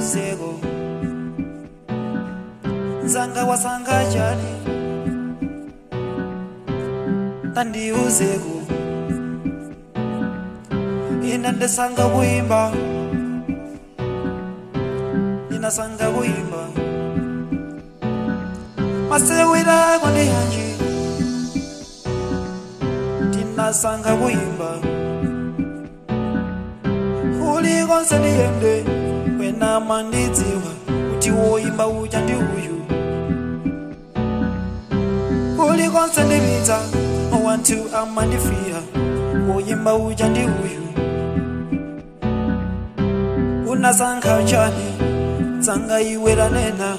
tandiuzeko nzanga wasanga chani tandiuzeko ina ndesanga kuimba inasanga kuimba masewira kwandi hanji tinasanga kuimba ulikonse ndiyende wena mandidziwa kuti woimba uja ndi uyu ulikonse ndipita wantu amandifira woimba uja ndi uyu unasankha chani tsanga iwe lanena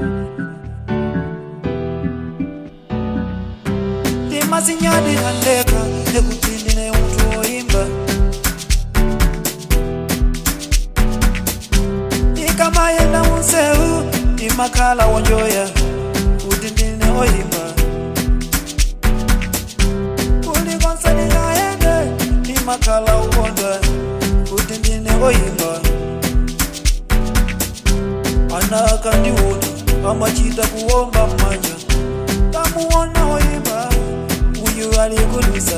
ndimasinyadi handeka ekuti ndine munthu woimba ndikamayenda munsewu ndimakhala wonjoya kuti ndine woimba ulikonse ndingayende ndimakhala ukonda kuti ndine woimba ana akandiona amachita kuomba mmanja tamuona woimba uyu alikulusa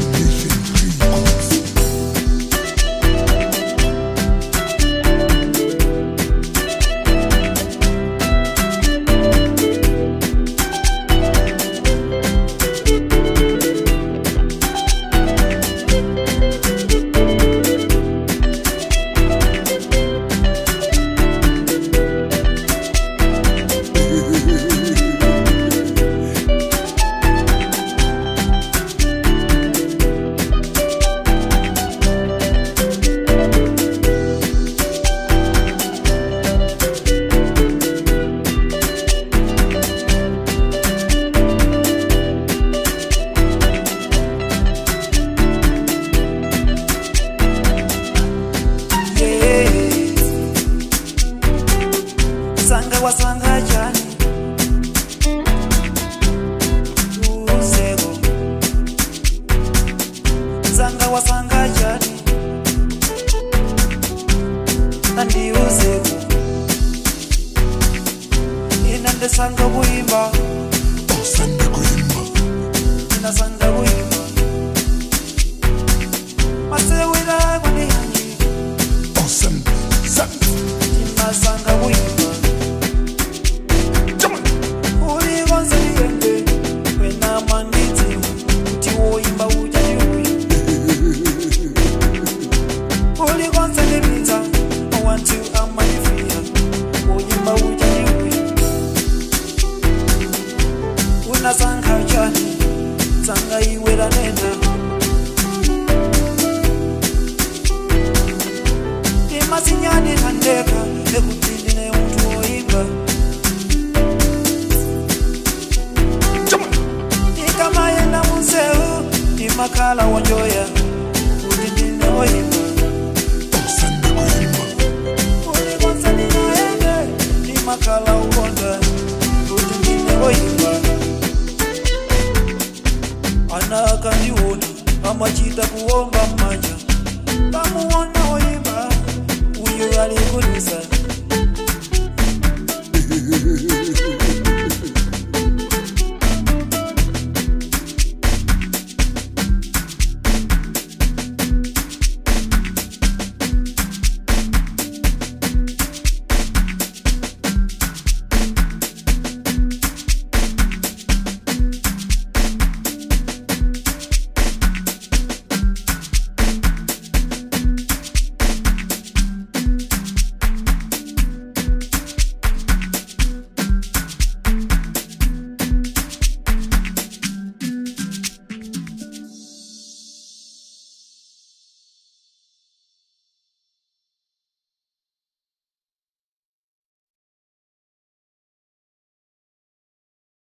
Yeah. sanga wasanga chani uzeko sanga wasanga chani nandiuzeko ina ndesanga kuimba osande kuimba inasanga kuimba masewira kwanihanji osande sande inasanga kuimba jamani ulikonse liyende wena mandidziwa kuti woimba uja ndi uyu ulikonse lipita wantu amanifira woimba uja ndi uyu unasankha chani tsanga iwe lanena ndimasinyani handeka ekuti ndine munthu woimba jamani ndikamayenda munsewu ndimakhala wonjoya kuti ndine woimba osande kuimba ulikonse ndingayende ndimakhala ukonda kuti ndine woimba ana akandiona amachita kuomba mmanja tamuona woimba uyu alikulisa